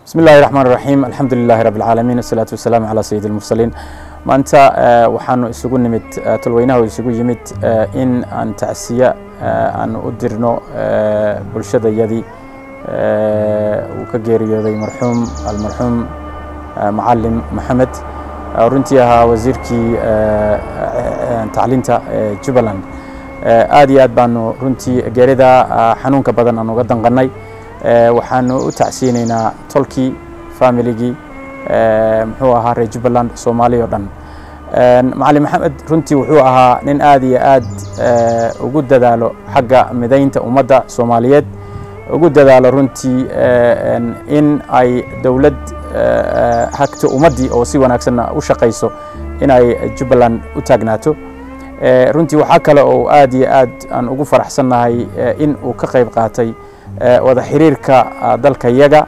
bismi illahi raxmaan raxiim alxamdu lilahi rabi alcaalamiin wasalaatu wasalaamu calaa sayidi almursaliin maanta waxaanu isugu nimid tolweynaha isugu yimid in aan tacsiya aan u dirno bulshadayadii uu ka geeriyooday marxuum almarxuum macalim maxamed runtii ahaa wasiirkii tacliinta jubbaland aad iyo aad baanu runtii geerida xanuunka badan aan uga danqannay waxaanu u tacsiyeynaynaa tolkii familigii muxuu ahaa reer jubbaland soomaaliya o dhan macalin maxamed runtii wuxuu ahaa nin aad iyo aad ugu dadaalo xagga midaynta ummadda soomaaliyeed ugu dadaalo runtii in ay dowlad hagto ummaddii oo si wanaagsanna u shaqayso inay jubbaland u taagnaato runtii waxaa kale oo aad iyo aad aan ugu faraxsannahay in uu ka qayb qaatay wada xiriirka dalka yaga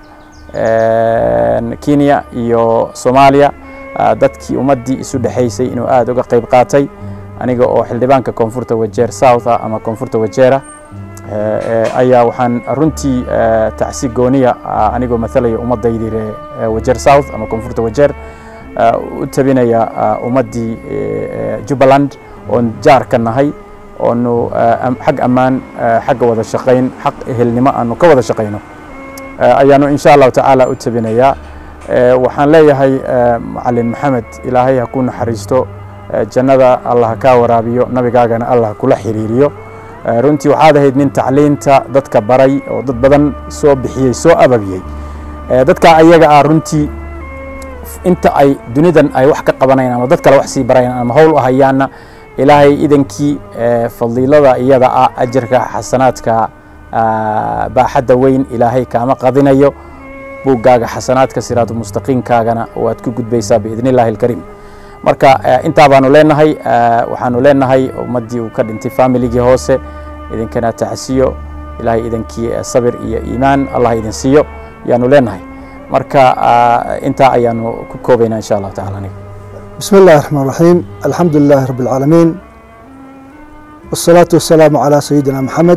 kenya iyo soomaaliya dadkii ummaddii isu dhexaysay inuu aad uga qayb qaatay aniga oo xildhibaanka koonfurta wajeer south ah ama koonfurta wajeera ayaa waxaan runtii tacsi gooniya anigoo matalaya ummaddaydii ree wajeer south ama koonfurta wajeer u tabinaya ummaddii jubbaland oon jaar ka nahay oonu xag ammaan xagga wada shaqayn xaq ehelnimo aanu ka wada shaqayno ayaanu insha allahu tacaala u tabinayaa waxaan leeyahay macalin maxamed ilaahay ha ku naxariisto jannada allah ha kaa waraabiyo nabigaagana allah ha kula xiriiriyo runtii waxaad ahayd nin tacliinta dadka baray oo dad badan soo bixiyey soo ababiyey dadka ayaga ah runtii inta ay dunidan ay wax ka qabanayaan ama dad kale wax sii barayaan ama howl u hayaanna ilaahay idankii fadiilada iyada ah ajarka xasanaadka baaxadda weyn ilaahay kaama qadinayo buuggaaga xasanaadka siraatu mustaqiimkaagana waad ku gudbaysaa biidn illahi alkariim marka intaa baanu leenahay waxaanu leenahay ummaddii uu ka dhintay familigii hoose idinkana tacsiyo ilaahay idankii sabir iyo iimaan allah idin siiyo yaanu leenahay marka intaa ayaanu ku koobaynaa insha allahu tacala aniga بسم الله الرحمن الرحيم الحمد لله رب العالمين والصلاة والسلام على سيدنا محمد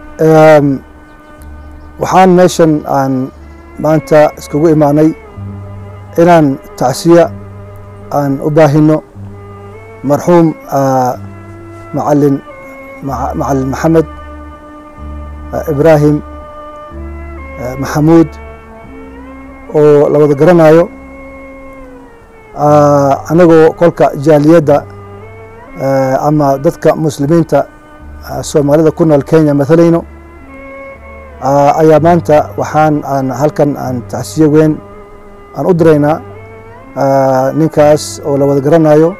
waxaan meeshan aan maanta iskugu imaanay inaan tacsiya aan u baahino marxuum macalin macalin maxamed ibraahim maxamuud oo la wada garanayo anagoo kolka jaaliyadda ama dadka muslimiinta soomaalida ku nool kenya matalayno ayaa maanta waxaan aan halkan aan tacsiye weyn aan u diraynaa ninkaas oo la wada garanayo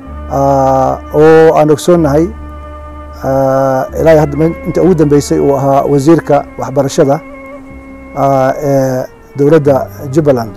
oo aan ogsoonnahay ilaa hadda inta ugu dambeysay uu ahaa wasiirka waxbarashada ee dowladda jubbaland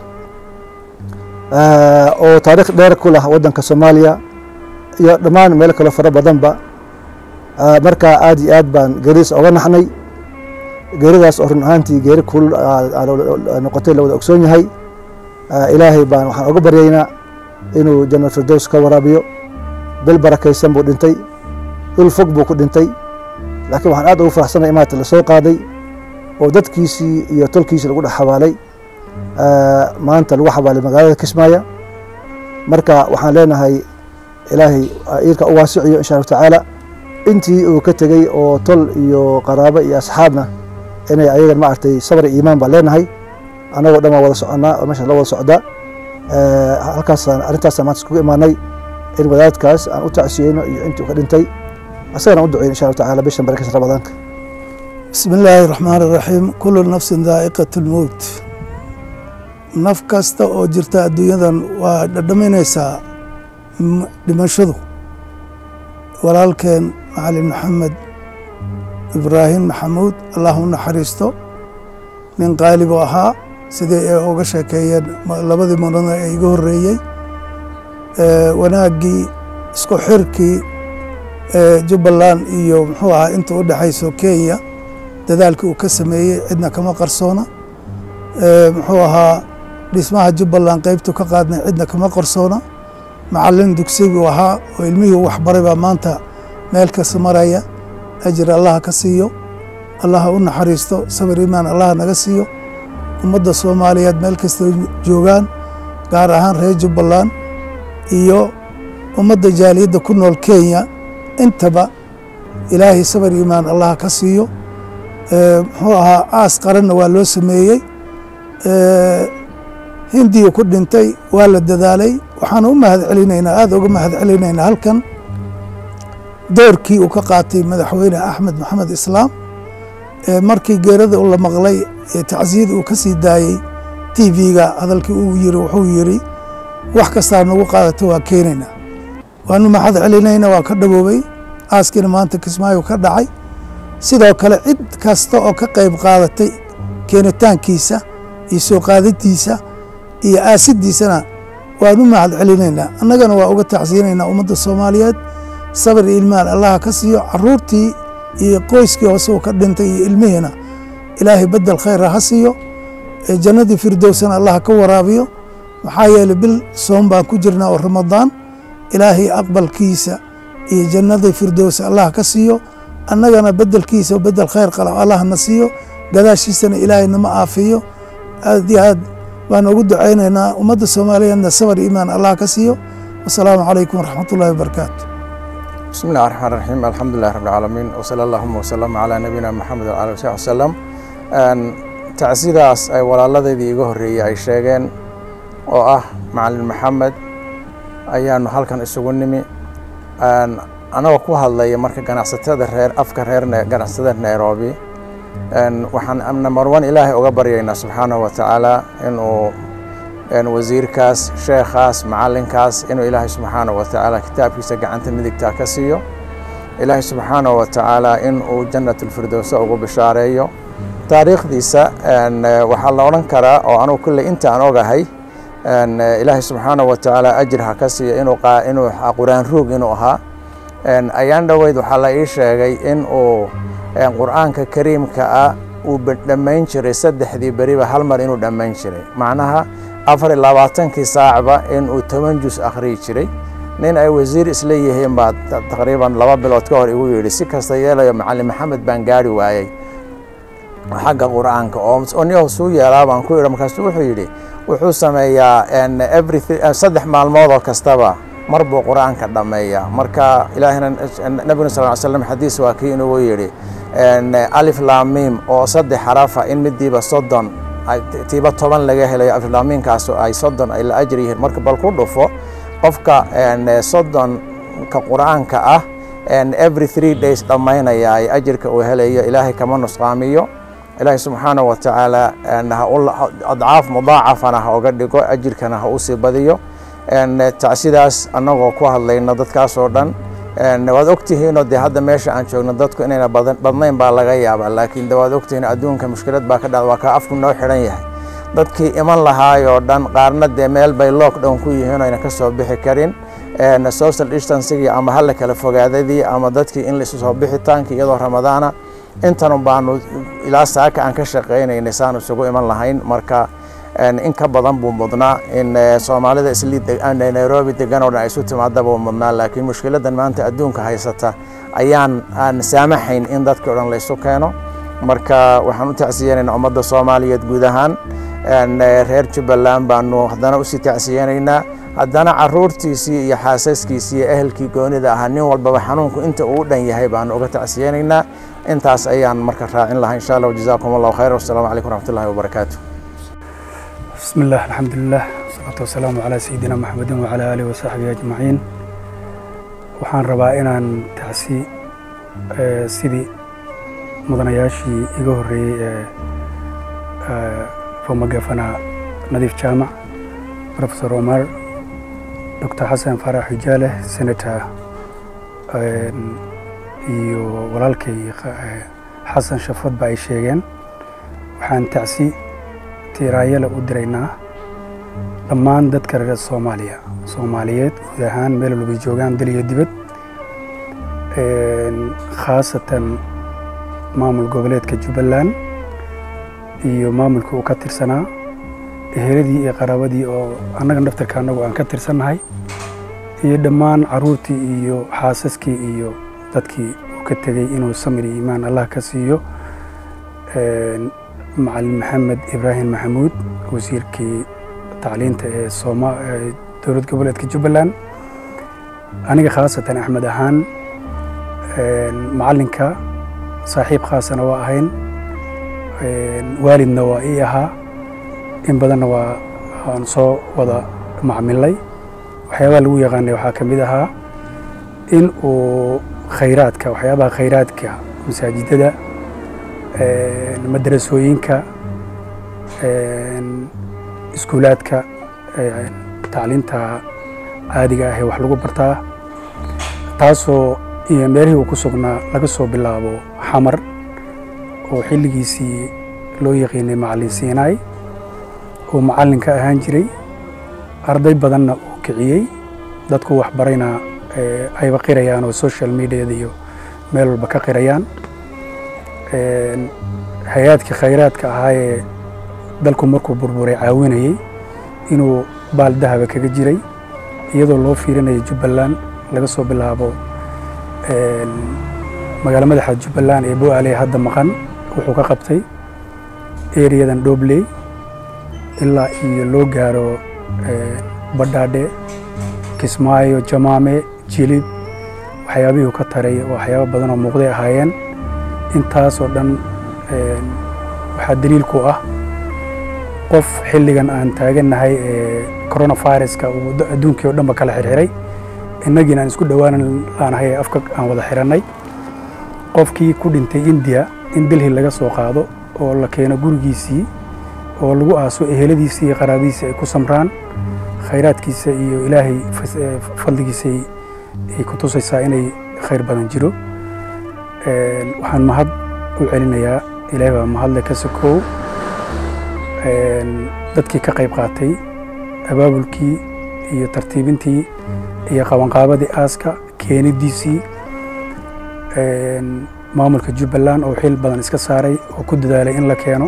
oo taarikh dheer ku lah waddanka soomaaliya iyo dhammaan meelo kaloo fara badanba markaa aad iyo aad baan geeridiis oga naxnay geeridaas oo run ahaantii geeri kulul noqotay la wada ogsoon yahay ilaahay baan waxaan oga baryaynaa inuu janna firdows ka waraabiyo bil barakaysan buu dhintay dhul fog buu ku dhintay laakiin waxaan aad ugu faraxsanay maanta la soo qaaday oo dadkiisii iyo tolkiisii lagu dhex xabaalay maanta lagu xabaalay magaalada kismaayo marka waxaan leenahay ilaahay iirka u waasiciyo insha allahu tacaala intii uu ka tegey oo tol iyo qaraabo iyo asxaabna inay ayagan maaragtay sabr iyo iimaan baan leenahay annagoo dhan waa wada soconnaa oo meeshaan la wada socdaa halkaasaan arrintaasaan maanta iskugu imaanay in wadaadkaas aan u tacsiyeyno iyo intii uu ka dhintay asagana u duceyn insha allahu tacaala bishan barakaysa ramadaanka bismi illaahi raxmaan iraxiim kullu nafsin daa'iqat lmowt naf kasta oo jirta adduunyadan waa dhadhaminaysaa dhimashadu walaalkeen macalin maxamed ibraahim maxamuud allah u naxariisto nin qaalibu ahaa sidii ay uga sheekeeyeen labadii marada ee iga horreeyey wanaaggii isku xirkii jubbaland iyo muxuu ahaa inta u dhexayso kenya dadaalkii uu ka sameeyey cidna kama qarsoona muxuu ahaa dhismaha jubbaland qaybtu ka qaadnay cidna kama qarsoona macalin dugsiguu ahaa oo ilmihii u waxbaray baa maanta meel kasta maraya ajir allaha ka siiyo allaha u naxariisto sabir iimaan allaha naga siiyo ummadda soomaaliyeed meel kasta joogaan gaar ahaan reer jubbaland iyo ummadda jaaliyadda ku nool kenya intaba ilaahay sabar iimaan allaha ka siiyo muxuu ahaa aas qaranna waa loo sameeyey hindiya ku dhintay waa la dadaalay waxaana u mahad celinaynaa aada uga mahad celinaynaa halkan doorkii uu ka qaatay madaxweyne axmed maxamed islaam markii geerada la maqlay ee tacsiyada uu ka sii daayey t v-ga hadalkii uu yiri wuxuu yiri wax kastaa nagu qaadata waa keenaynaa waanu mahad celinayna waa ka dhaboobay aaskiina maanta kismaayo ka dhacay sidoo kale cid kasta oo ka qayb qaadatay keenitaankiisa iyo soo qaadadiisa iyo aasidiisana waanu mahad celinaynaa annagana waa uga tacsiyanaynaa ummadda soomaaliyeed sabir iyo ilmaan allaha ka siiyo caruurtii iyo qoyskii hoose uu ka dhintay iyo ilmihiina ilaahay bedel khayra ha siiyo jannadii firdowsana allaha ka waraabiyo maxaa yeeley bil soom baan ku jirnaa oo ramadaan ilaahay aqbalkiisa iyo jannadii firdowsa allah ka siiyo annagana bedelkiisa bedel khayr qala allah na siiyo gadaashiisana ilaahay nama aafiyo aad iyo aad baan ugu ducaynaynaa ummadda soomaaliyeedna sabar iimaan allah ka siiyo wasalaamu calaykum waraxmat ullahi wabarakaatu بسم الله الرحمن الرحيم الحمد لله رب العالمين وصلى اللهم وسلم على نبينا محمد وعلى آله وصحبه وسلم tacsidaas ay walaaladeydii iga horreeyey ay sheegeen oo ah macalin maxamed ayaanu halkan isugu nimi anagoo ku hadlaya marka ganacsatada reer afka reer ganacsatada nairobi waxaan number one ilaahay uga baryaynaa subxaanahu wa tacaala inuu wasiirkaas sheekhaas macalinkaas inuu ilaahay subxaanahu wa tacaala kitaabkiisa gacanta midigtaa ka siiyo ilaahay subxaanahu wa tacaala in uu jannatulfirdowsa ugu bishaareeyo taariikhdiisa waxaa la odhan karaa oo anugu kulley intaan ogahay ilaahay subxaanahu wa tacaala ajir ha ka siiyo inuu inuu qur-aan ruug inuu ahaa ayaan dhoweyd waxaa la ii sheegay in uu qur-aanka kariimka ah uu dhammayn jiray saddexdii beriba hal mar inuu dhammayn jiray macnaha afar iyo labaatankii saacba in uu toban jus akhriyi jiray nin ay wasiir isla yihiin baa taqriiban laba bilood ka hor igu yidhi si kasta yeelayo macalin maxamed baan gaari waayey xagga qur-aanka oo niyow suu yeelaa baan ku idhi markaasuu wuxuu yidhi wuxuu sameeyaa saddex maalmoodoo kastaba mar buu qur-aanka dhammeeyaa marka ilaahina nabiguna sal ly slam xadiis waa kii inuu yidhi alif laamiim oo saddex xarafa in midiiba soddon tiiba toban laga helayo aliflaamiinkaas ay soddon ay la ajir yihiin marka bal ku dhufo qofka soddonka qur-aanka ah every three days dhammaynaya ay ajirka uu helayo ilaahay kama nusqaamiyo ilaahay subxaanahu wa tacaala adcaaf mudaacafana ha uga dhigo ajirkana ha usii badiyo tacsidaas annagoo ku hadlayno dadkaas oo dhan waad ogtihiinoo dee hadda meesha aan joogno dadku inayna badnayn baa laga yaabaa laakiin de waad ogtihiin adduunka mushkilad baa ka dhacda waa kaa afku noo xidhan yahay dadkii iman lahaayoo dhan qaarna dee meel bay lockdown ku yihiin ayna ka soo bixi karin social distancigii ama hala kala fogaadadii ama dadkii in laisu soo bixitaankii iyadoo ramadaana intan baanu ilaa saaka aan ka shaqaynaynay saanu isugu iman lahayn marka in ka badan buu mudnaa in soomaalida isli nairobi degan oo dhan ay isu timaada buu mudnaa laakiin mushkiladan maanta adduunka haysata ayaan aan saamaxayn in dadkii o dhan la isu keeno marka waxaan u tacsiyanaynaa ummadda soomaaliyeed guud ahaan reer jubbaland baanu haddana usii tacsiyanaynaa haddana caruurtiisii iyo xaasaskiisii iyo ehelkii goonida ahaa nin walbaba xanuunku inta uu u dhan yahay baanu uga tacsiyanaynaa intaas ayaan marka raacin lahaa insha allah jazaakum allahu khayr wasalaamu calaykum waraxmatullahi wabarakaatu بسم الله الحمد لله والصلاة والسلام على سيدنا محمد وعلى آله وصحبه أجمعين waxaan rabaa inaan tacsi sidii mudanayaashii iga horreeyey ee former governor nadiif jaamac professor omar dr xasan farax hijaale senator iyo walaalkay xasan shafadba ay sheegeen waxaan tacsi tiiraayale u diraynaa dhammaan dadka reer soomaaliya soomaaliyeed guud ahaan meel walbay joogaan dal iyo dibad khaasatan maamul goboleedka jubbaland iyo maamulkii uu ka tirsanaa eheladii iyo qaraabadii oo annaga naftarka annagu aan ka tirsannahay iyo dhammaan caruurtii iyo xaasaskii iyo dadkii uu ka tegey inuu samir iyo iimaan allah ka siiyo macalin maxamed ibraahim maxamuud wasiirkii tacliinta ee sooma dowlad goboleedka jubbaland aniga khaasatan axmed ahaan macalinka saaxiib khaasana waa ahayn waalidna waa ii ahaa in badanna waa aan soo wada macmilay waxyaabaha lagu yaqaanay waxaa ka mid ahaa in uu khayraadka waxyaabaha khayraadka masaajidada madrasooyinka iskuulaadka tacliinta caadiga ah ee wax lagu bartaa taasoo iyo meelihii uu ku sugnaa laga soo bilaabo xamar oo xilligiisii loo yaqiinay macalin siinaay oo macallinka ahaan jiray arday badanna uu kiciyey dadku waxbarayna ayba qirayaan oo social mediada iyo meel walba ka qirayaan hay-aadkii khayraadka ahaa ee dalku markuu burburay caawinayey inuu baal dahaba kaga jiray iyadoo loo fiirinaya jubbaland laga soo bilaabo magaalo madaxa jubbaland ee bo-aale hadda maqan wuxuu ka qabtay eriyadan dhobley ilaa iyo loo gaaro badhaadhe kismaayo jamaame jilib waxyaabihii ka taray waxyaabo badan oo muuqday ahaayeen intaasoo dhan waxaa daliilku ah qof xilligan aan taagannahay ee coronaviruska uu adduunkii oo dhanba kala xirxiray innagiina aan isku dhowaanan laanahay ee afka aan wada xirannay qofkii ku dhintay indiya in delhi laga soo qaado oo la keeno gurigiisii oo lagu aaso eheladiisii iyo qaraabadiisii ay ku samraan khayraadkiisa iyo ilaahay fadligiisay ay ku tusaysaa inay khayr badan jiro waxaan mahad u celinayaa ilaahay baa mahadle ka sokow dadkii ka qayb qaatay abaabulkii iyo tartiibintii iyo qabanqaabadii aaska keenidiisii maamulka jubbaland oo xil badan iska saaray oo ku dadaalay in la keeno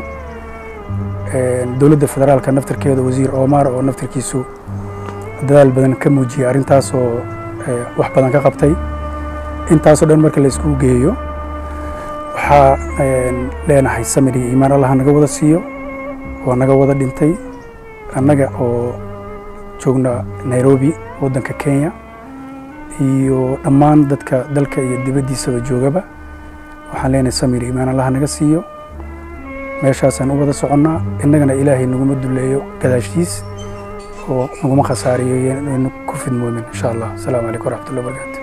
dowladda federaalka naftarkeeda wasiir omar oo naftarkiisu dadaal badan ka muujiyey arrintaasoo wax badan ka qabtay intaasoo dhan marka la isku geeyo waxaa leenahay samir iyo iimaan allah naga wada siiyo waa naga wada dhintay annaga oo joogna nairobi waddanka kenya iyo dhammaan dadka dalka iyo dibaddiisaba joogaba waxaan leenahay samir iyo iimaan allah naga siiyo meeshaasaan u wada soconnaa innagana ilaahay naguma duleeyo gadaashiis oo naguma khasaariyo ynu ku fidmoomin insha allah asalaamu calaykum waraxmatullahi wabarakaatu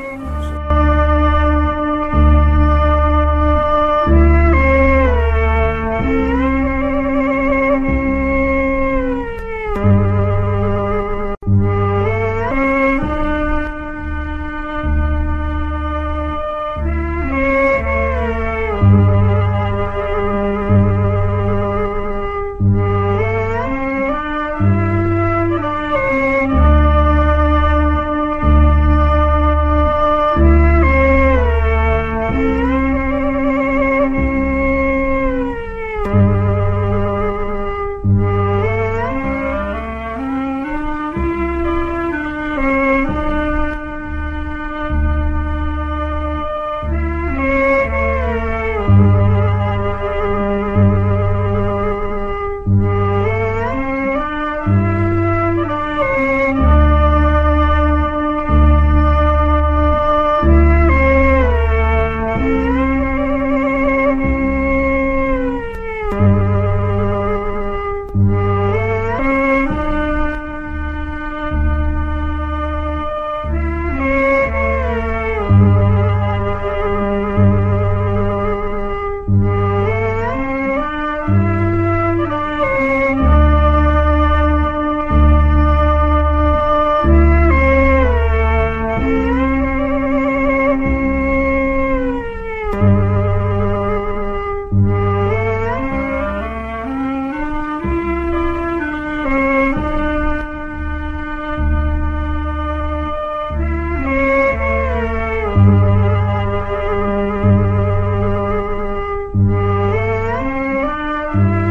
thank you